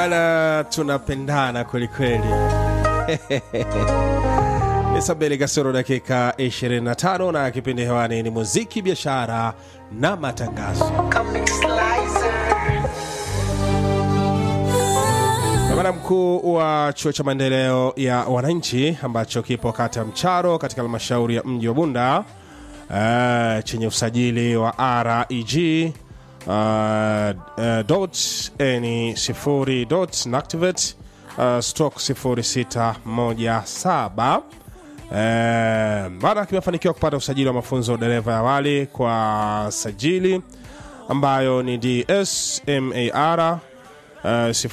bana tunapendana kwelikweli ni saa mbili kasoro dakika 25 na kipindi hewani ni muziki biashara na matangazo Gavana mkuu wa chuo cha maendeleo ya wananchi ambacho kipo kata ya Mcharo katika halmashauri ya mji wa Bunda uh, chenye usajili wa REG uh, uh, dot ni sifuri dot nactivate uh, stroke sifuri sita moja saba Eh, baada kimefanikiwa kupata usajili wa mafunzo ya udereva ya awali kwa sajili ambayo ni DSMAR uh,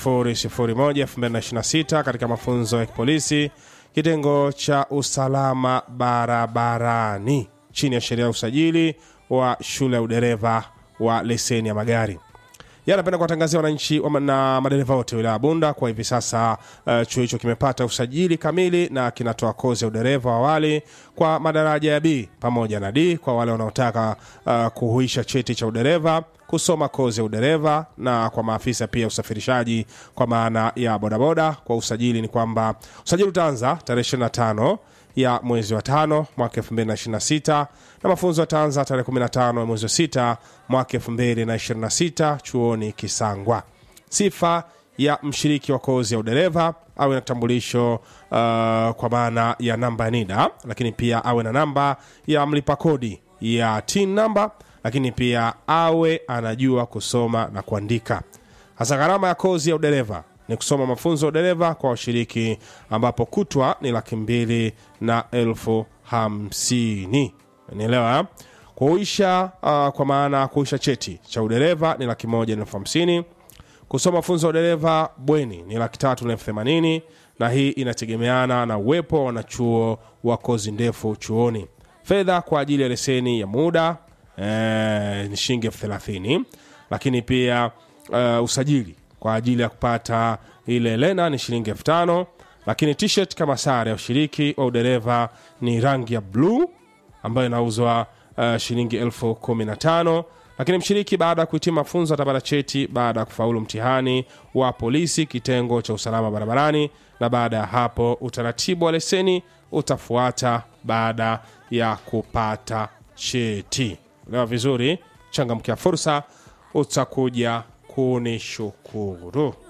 001 2026 katika mafunzo ya kipolisi kitengo cha usalama barabarani chini ya sheria ya usajili wa shule ya udereva wa leseni ya magari Yeye anapenda kuwatangazia wananchi wa- na madereva wote wilaya ya Bunda kwa hivi sasa uh, chuo hicho kimepata usajili kamili na kinatoa kozi ya udereva wa awali kwa madaraja ya B pamoja na D kwa wale wanaotaka uh, kuhuisha cheti cha udereva kusoma kozi ya udereva na kwa maafisa pia usafirishaji kwa maana ya bodaboda kwa usajili ni kwamba usajili utaanza tarehe 25 ya mwezi wa tano mwaka 2026 na mafunzo yataanza tarehe 15 ya mwezi wa sita mwaka 2026 chuoni Kisangwa. Sifa ya mshiriki wa kozi ya udereva awe na kitambulisho uh, kwa maana ya namba ya NIDA, lakini pia awe na namba ya mlipa kodi ya TIN namba, lakini pia awe anajua kusoma na kuandika. Hasa gharama ya kozi ya udereva ni kusoma mafunzo ya udereva kwa washiriki ambapo kutwa ni laki mbili na elfu hamsini nielewa kuisha uh, kwa maana kuisha cheti cha udereva ni laki moja na elfu hamsini kusoma mafunzo ya udereva bweni ni laki tatu na elfu themanini na hii inategemeana na uwepo wa wanachuo wa kozi ndefu chuoni fedha kwa ajili ya leseni ya muda eh, ni shilingi elfu thelathini lakini pia uh, usajili kwa ajili ya kupata ile lena ni shilingi elfu tano lakini t-shirt kama sare ya ushiriki wa udereva ni rangi ya bluu ambayo inauzwa uh, shilingi elfu kumi na tano lakini mshiriki baada ya kuhitima mafunzo atapata cheti baada ya kufaulu mtihani wa polisi kitengo cha usalama barabarani na baada ya hapo utaratibu wa leseni utafuata baada ya kupata cheti lewa vizuri changamkia fursa utakuja kunishukuru